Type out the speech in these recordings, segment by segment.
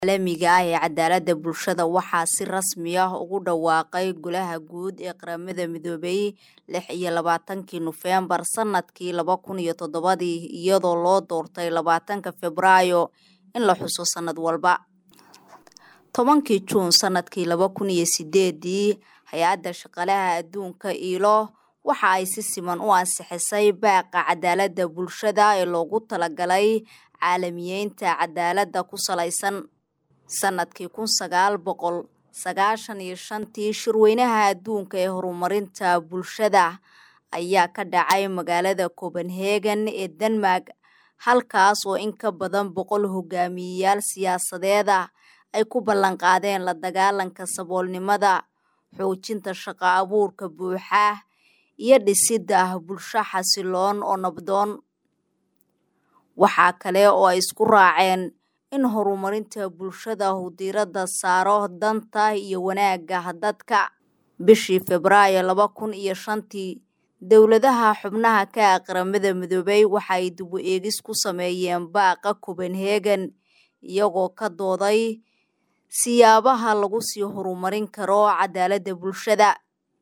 caalamiga ah ee cadaaladda bulshada waxaa si rasmi ah ugu dhawaaqay Golaha Guud ee Qaramada Midoobay lix iyo labaatankii Nofeembar sanadkii laba kun iyo toddobadii iyadoo loo doortay labaatanka Febraayo in la xuso sanad walba. tobankii Juun sanadkii laba kun iyo sideedii hay-adda shaqaalaha adduunka ILO waxa ay si siman u ansixisay baaqa cadaaladda bulshada ee loogu talagalay caalamiyeynta cadaaladda ku salaysan sanadkii kun sagaal boqol sagaashan iyo shantii shirweynaha adduunka ee horumarinta bulshada ayaa ka dhacay magaalada Copenhagen ee Denmark halkaas oo in ka badan boqol hogaamiyeyaal siyaasadeed ah ay ku ballan qaadeen la dagaalanka saboolnimada xoojinta shaqo abuurka buuxa iyo dhisidda bulsho xasiloon oo nabdoon waxaa kale oo ay isku raaceen in horumarinta bulshada uu diiradda saaro danta iyo wanaagga dadka bishii Febraayo laba kun iyo shantii dowladaha xubnaha ka ah qaramada midoobay waxa ay dib u eegis ku sameeyeen baaqa Copenhagen iyagoo ka dooday siyaabaha lagu sii horumarin karo cadaaladda bulshada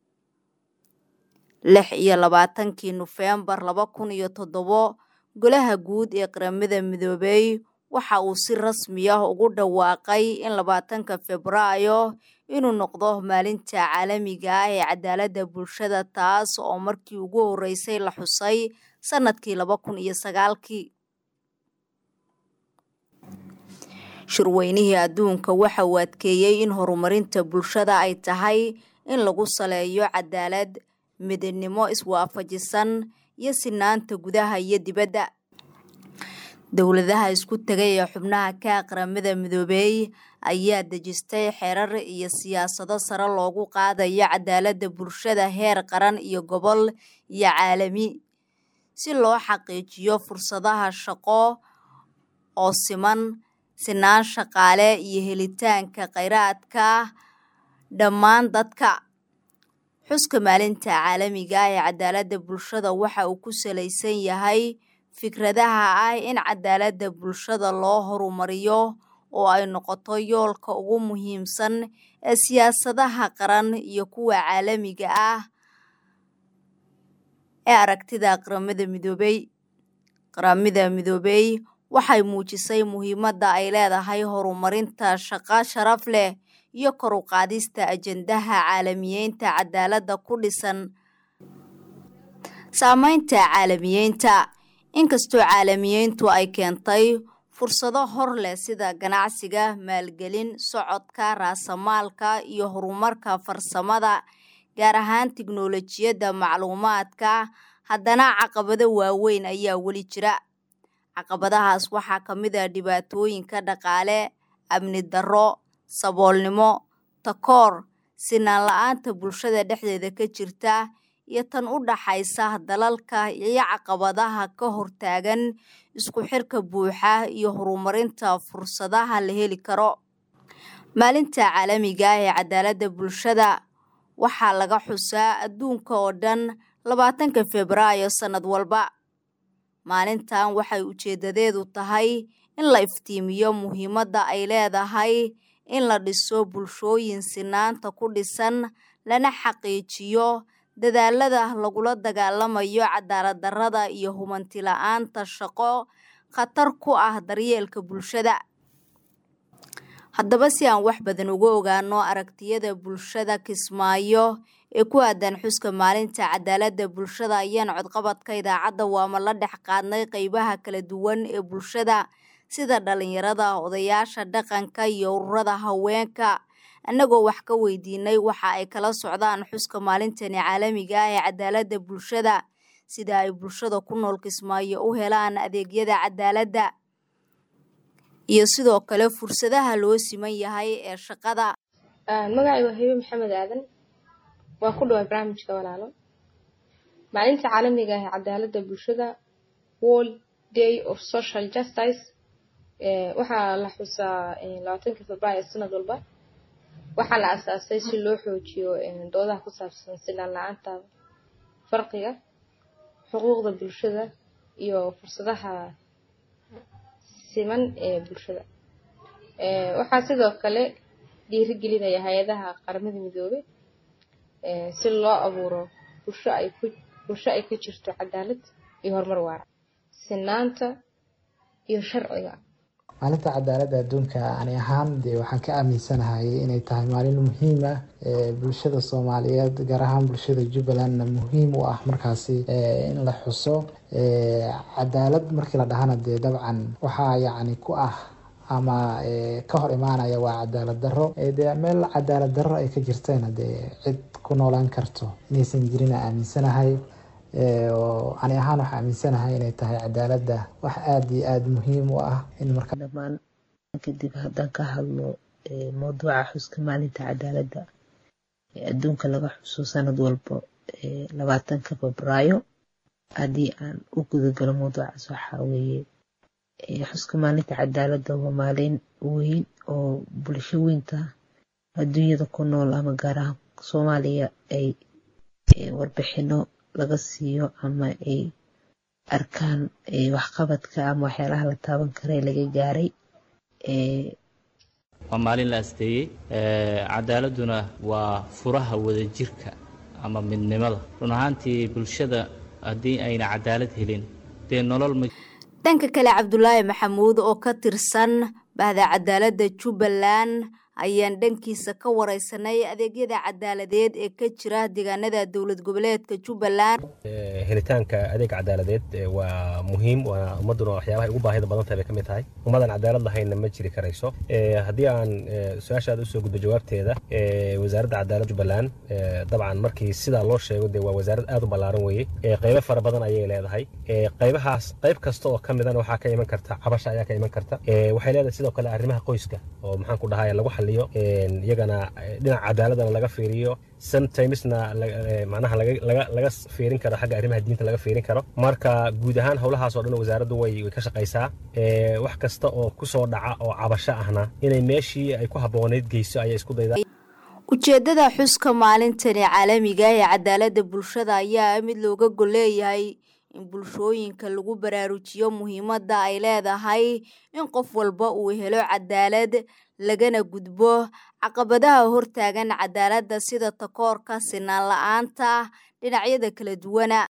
lix iyo labaatankii Nofeembar laba kun iyo toddobo Golaha Guud ee Qaramada Midoobay waxa uu si rasmi ah ugu dhawaaqay in labaatanka Febraayo inuu noqdo maalinta caalamiga ah ee cadaaladda bulshada taas oo markii ugu horeysay la xusay sanadkii laba kun iyo sagaalkii shirweynihii adduunka waxa uu adkeeyey in horumarinta bulshada ay tahay in lagu saleeyo cadaalad midnimo iswaafajisan iyo sinaanta gudaha iyo dibadda dowladaha isku tegay ee xubnaha ka qaramada midoobay ayaa dejistay xeerar iyo siyaasado sare loogu qaadayo cadaaladda bulshada heer qaran iyo gobol iyo caalami si loo xaqiijiyo fursadaha shaqo oo siman sinaan shaqaale iyo helitaanka kheyraadka dhammaan dadka xuska maalinta caalamiga ah ee cadaaladda bulshada waxa uu ku salaysan yahay fikradaha ah in cadaaladda bulshada loo horumariyo oo ay noqoto yoolka ugu muhiimsan ee siyaasadaha qaran iyo kuwa caalamiga ah ee aragtida qaramada midoobay qaramada midoobay waxay muujisay muhiimadda ay leedahay horumarinta shaqo sharaf leh iyo kor u qaadista ajandaha caalamiyeynta cadaaladda ku dhisan saameynta caalamiyeynta inkastoo caalamiyeyntu ay keentay fursado hor leh sida ganacsiga maalgelin socodka raasamaalka iyo horumarka farsamada gaar ahaan tiknoolajiyadda macluumaadka haddana caqabado waaweyn ayaa weli jira caqabadahaas waxaa ka mid ah dhibaatooyinka dhaqaale amni darro saboolnimo takoor sinaan la-aanta bulshada dhexdeeda ka jirta iyo tan u dhaxaysa dalalka iyo caqabadaha ka hortaagan isku xirka buuxa iyo horumarinta fursadaha la heli karo maalinta caalamiga ah ee cadaaladda bulshada waxaa laga xusaa adduunka oo dhan labaatanka Febraayo sanad walba maalintan waxay ujeedadeedu tahay in la iftiimiyo muhiimadda ay leedahay in la dhiso bulshooyin sinaanta ku dhisan lana xaqiijiyo dadaalada lagula dagaalamayo cadaalad darrada iyo hubanti la-aanta shaqo khatar ku ah daryeelka bulshada haddaba si aan wax badan uga ogaano aragtiyada bulshada kismaayo ee ku aadan xuska maalinta cadaaladda bulshada ayaan codqabadka idaacadda waama la dhex qaadnay qeybaha kala duwan ee bulshada sida dhalinyarada odayaasha dhaqanka iyo ururada haweenka annagoo wax ka weydiinay waxa ay kala socdaan xuska maalintani caalamiga ah ee cadaaladda bulshada sida ay bulshada ku nool kismaayo u helaan adeegyada cadaaladda iyo sidoo kale fursadaha loo siman yahay ee shaqada magacay waa hebe maxamed aadan waa ku dhawaa barnaamijka walaalo maalinta caalamiga ah ee cadaaladda bulshada world day of social justice waxaa la xusaa labaatanka febraayo sanad walba waxaa la asaasay si loo xoojiyo doodaha ku saabsan sinaan la-aanta farqiga xuquuqda bulshada iyo fursadaha siman ee bulshada waxaa sidoo kale dhiirigelinaya hay-adaha qaramada midoobay si loo abuuro bulsho ay ku bulsho ay ka jirto cadaalad iyo horumar waara sinaanta iyo sharciga maalinta cadaaladda adduunka ani ahaan dee waxaan ka aaminsanahay inay tahay maalin muhiim ah bulshada soomaaliyeed gaar ahaan bulshada jubbalandna muhiim u ah markaasi in la xuso cadaalad markii la dhahana dee dabcan waxaa yacni ku ah ama ka hor imaanaya waa cadaalad darro dee meel cadaalad darro ay ka jirtayna dee cid ku noolaan karto inaysan jirin aaminsanahay ani ahaan waxaa aaminsanahay inay tahay cadaaladda wax aada iyo aada muhiim u ah in marka dhamaan kadib haddaan ka hadlo mawduuca xuska maalinta cadaaladda ee adduunka laga xuso sanad walba labaatanka febraayo haddii aan u gudagalo mawduucaas waxaa weeye xuska maalinta cadaaladda waa maalin weyn oo bulsho weynta adduunyada ku nool ama gaar ahaan soomaaliya ay warbixino laga siiyo ama ay arkaan waxqabadka ama waxyaalaha la taaban kara ee laga gaaray waa maalin la asteeyey cadaaladduna waa furaha wadajirka ama midnimada run ahaantii bulshada haddii ayna cadaalad helin dee nolol ma dhanka kale cabdulaahi maxamuud oo ka tirsan bahda cadaaladda jubbaland ayaan dhankiisa ka wareysanay adeegyada cadaaladeed ee ka jira deegaanada dowlad goboleedka jubbaland helitaanka adeeg cadaaladeed waa muhiim waa ummaduna waxyaabaha ugu baahida badan tahay bay ka mid tahay ummadan cadaalad lahaynna ma jiri karayso haddii aan su-aasha aad usoo gudbo jawaabteeda wasaaradda cadaaladda jubbaland dabcan markii sidaa loo sheego dee waa wasaarad aad u ballaaran weeye qaybo fara badan ayay leedahay qaybahaas qayb kasta oo ka midana waxaa ka iman karta cabasha ayaa ka iman karta waxay leedahay sidoo kale arrimaha qoyska oo maxaan ku dhahay lagu xaliyo iyagana dhinaca cadaaladana laga fiiriyo sometimesna macnaha laga fiirin karo xagga arrimaha diinta laga fiirin karo marka guud ahaan howlahaas oo dhan wasaaraddu way ka shaqaysaa wax kasta oo kusoo dhaca oo cabasho ahna inay meeshii ay ku habboonayd geyso ayay isku daydaa ujeeddada xuska maalintani caalamiga ee cadaaladda bulshada ayaa mid looga gol leeyahay in bulshooyinka lagu baraarujiyo muhiimadda ay leedahay in qof walba uu helo cadaalad lagana gudbo caqabadaha hortaagan cadaaladda sida takoorka sinaan la-aanta dhinacyada kala duwana